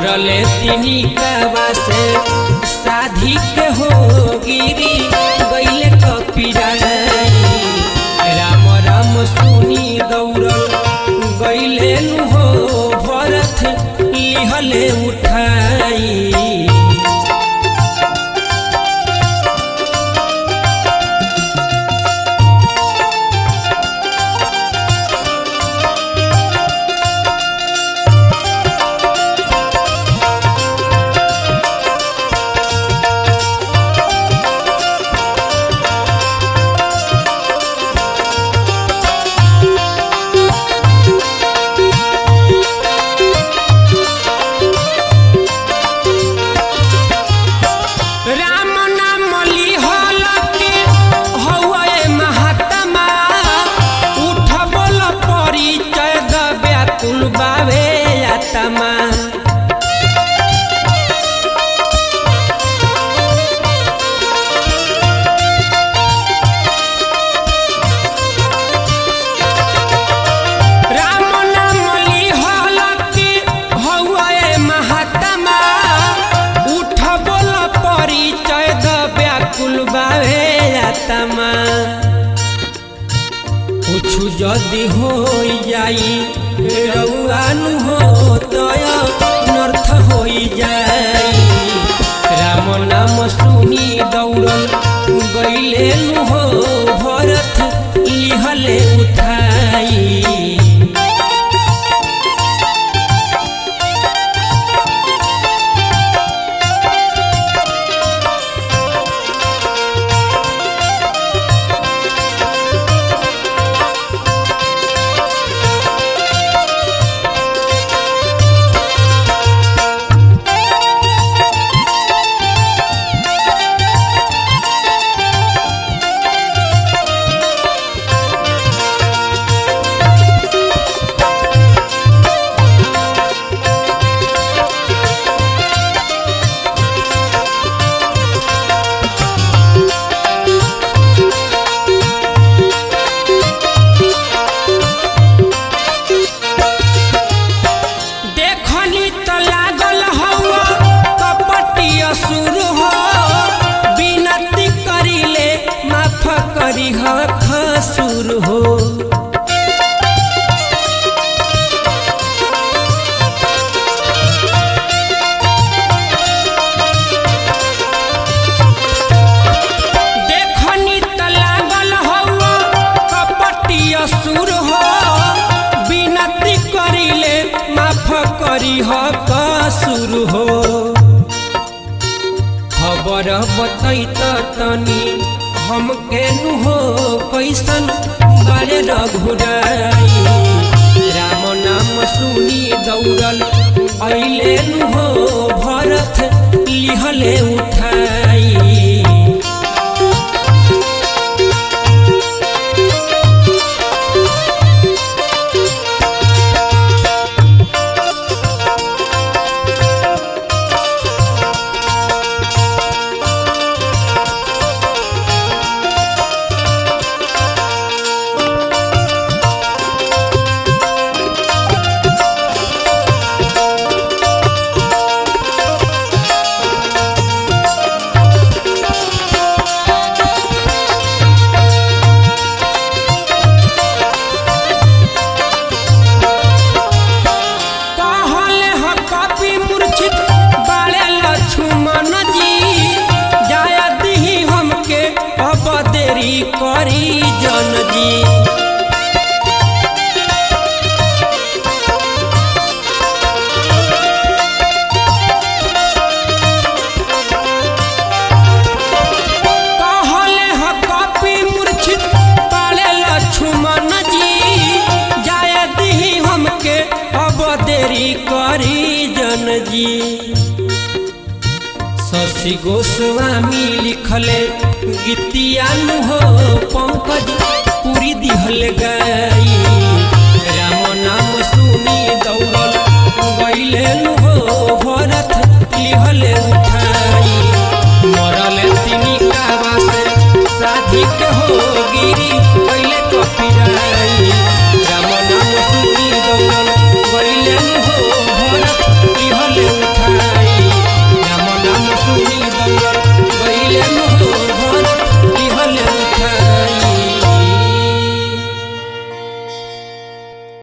मरले तिनी कावा से साधी के हो गिरी गईले कपिराई राम राम सुनी दौड़ल गईले नु हो भरत लिहले उठाई राम नाम लिहल के हौए महात्मा उठ बोल परिचय द व्याकुल बावे आत्मा राम नाम लिहल के हौए महात्मा उठ बोल परिचय द व्याकुल बावे आत्मा कुछु जदि हो जाई रउआनु हो तय नर्थ हो जाई राम नाम सुनी दौड़ल गईले नु हो भरत लिहले उठाई देखनी त लागल हौआ कपटी असुर हो बिनती करिले माफ करी ह खसुर हो देखनी त लागल हौआ कपटी असुर हो बिनती करिले माफ करी ह कसुर हो खबर बतैत तनी हम केनु हो कैसन बारे रघुराई राम नाम सुनी दौड़ल अइले नु हो भरत लिहले उठाई कहले ह कपि मूर्छित बाले लक्ष्मण जी जाय दिही हमके अब देरी करी जन जी कहले ह कपि मूर्छित बाले लक्ष्मण जी जाय दिही हमके अब देरी करी जन जी शशि गोस्वामी लिखले गीतियान हो पंकज पूरी दिहल गई